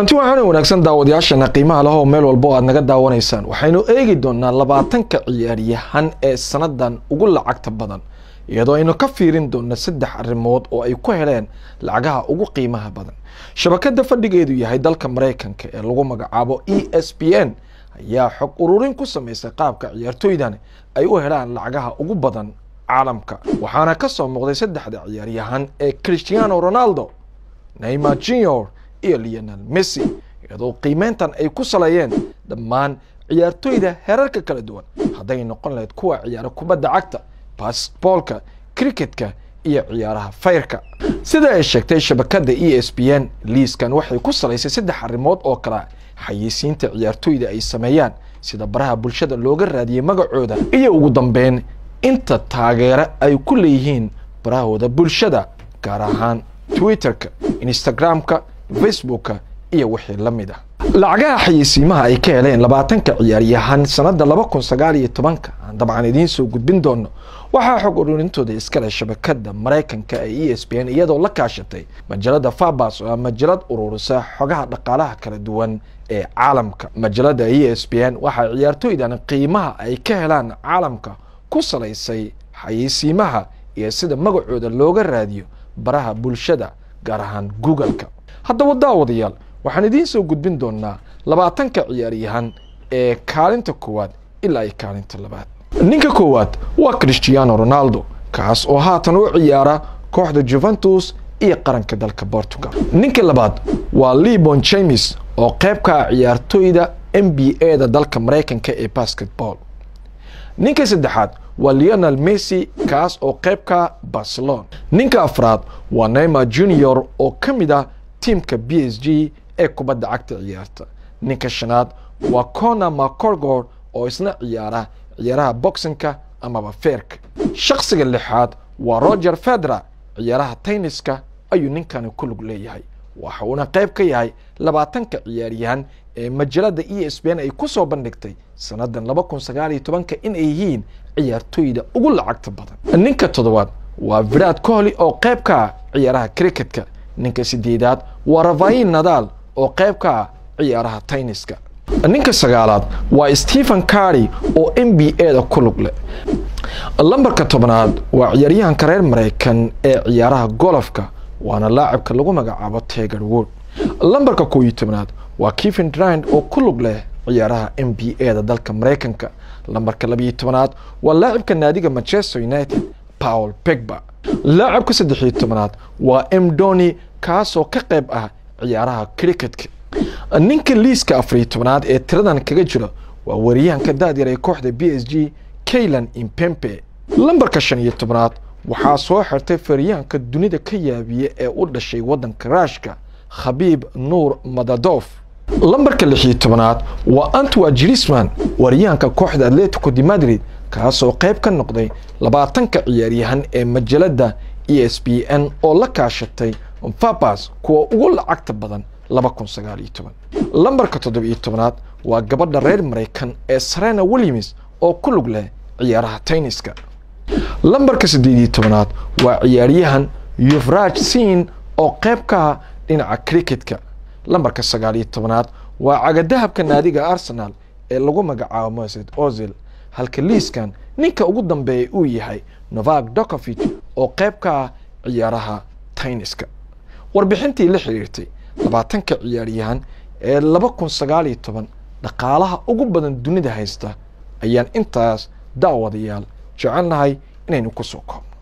kulanti waxaana wanaagsan daawadayaashana qiimaha leh oo meel walba oo aad naga daawanaysaan waxaynu eegi doonaa labaatanka ciyaaryahan ee sanadan ugu lacagta badan iyadoo aynu ka fiirin doona saddex arrimood oo ay ku heleen lacagaha ugu qiimaha badan shabakada fadhigeedu yahay dalka maraykanka ee lagu magacaabo e s p n ayaa xog ururin ku sameysay qaabka ciyaartooydan ay u helaan lacagaha ugu badan caalamka waxaana kasoo muuqday saddexda ciyaaryahan ee christiano ronaldo neymar junior iyo leonel messi iyadoo qiimeyntan ay ku saleeyeen dhammaan ciyaartooyda herarka kala duwan hadday noqon lahayd kuwa ciyaara kubadda cagta basboolka cricketka iyo ciyaaraha fayrka sida ay sheegtay shabakada e s p n liiskan waxay ku salaysay saddex arrimood oo kala xayeysiinta ciyaartooyda ay sameeyaan sida baraha bulshada looga raadiyey magacooda iyo ugu dambeyn inta taageero ay ku leeyihiin barahooda bulshada gaar ahaan twitterka instagramka facebooka iyo wixii la mid ah lacagaha xayeysiimaha ay ka heleen labaatanka ciyaaryahan sanada laba kun sagaal iyo tobanka aan dabcan idiin soo gudbin doono waxaa xog ururintooda iskale shabakada maraykanka ee e s p n iyadoo la kaashatay majalada fabas oo majalad ururisa xogaha dhaqaalaha kala duwan ee caalamka majalada e s p n waxaa ciyaartooydan qiimaha ay ka helaan caalamka ku salaysay xayeysiimaha iyo sida magacooda looga raadiyo baraha bulshada gaar ahaan google-ka haddaba daawadayaal waxaan idiin soo gudbin doonaa labaatanka ciyaaryahan ee kaalinta koowaad ilaa ay kaalinta labaad ninka koowaad waa christiano ronaldo kaas oo haatan u ciyaara kooxda juventus iyo qaranka dalka portugal ninka labaad waa lebon james oo qayb ka ah ciyaartooyda n b a da dalka maraykanka ee basketball ninka saddexaad waa leonel messi kaas oo qayb ka barcelona ninka afraad waa neymar junior oo ka mid ah tiimka b s g ee kubadda cagta ciyaarta ninka shanaad waa cona macorgor oo isna ciyaara ciyaaraha boxinka amaba feerka shakhsiga lixaad waa roger fedra ciyaaraha tayniska ayuu ninkani ku lug leeyahay waxa uuna qayb ka yahay labaatanka ciyaaryahan ee majalada e s b n ay ku soo bandhigtay sannadan laba kun sagaal iyo tobanka in ay yihiin ciyaartooyda ugu lacagta badan ninka toddobaad waa virad kohli oo qayb ka ah ciyaaraha cricketka ninka sideedaad waa rafain nadal oo qayb ka ah ciyaaraha tayniska ninka sagaalaad waa stephen cardy oo n b a da ku lug leh lambarka tobnaad waa ciyaaryahanka reer maraykan ee ciyaaraha golofka waana laacibka lagu magacaabo teger wood lambarka koob iyo tobnaad waa kevin drind oo ku lug leh ciyaaraha n b a da dalka maraykanka lambarka labiyo tobnaad waa laacibka naadiga manchester united paul pegba laacibka saddexiyo tobnaad waa m doni kaasoo ka qayb ah ciyaaraha cricketka ninka liiska afariyo tobnaad ee tiradan kaga jira waa wariyahanka daadyar ee kooxda b s g kaylan impempe lambarka shan iyo tobnaad waxaa soo xirtay fariyahanka dunida ka yaabiya ee u dhashay waddanka raashka khabiib nuur madadof lambarka lix iyo tobnaad waa antwa jirisman wariyahanka kooxda atletico de madrid kaasoo qayb ka noqday labaatanka ciyaaryahan ee majalada e s b n oo la kaashatay fabas kuwa ugu lacagta badan laba kun sagaal iyo toban lambarka toddoba iyo tobnaad waa gabadha reer maraykan ee sarena williams oo ku lug leh ciyaaraha tayniska lambarka siddeed iyo tobnaad waa ciyaaryahan yuvraj sin oo qayb ka ah dhinaca cricketka lambarka sagaal iyo tobnaad waa cagadahabka naadiga arsenal ee lagu magacaabo mosed ozil halka liiskan ninka ugu dambeeya uu yahay novak dokovich oo qayb ka ah ciyaaraha tayniska warbixintii la xiriirtay labaatanka ciyaaryahan ee laba kun sagaal iyo toban dhaqaalaha ugu badan dunida haysta ayaan intaas daawadayaal jecelnahay inaynu ku soo koobno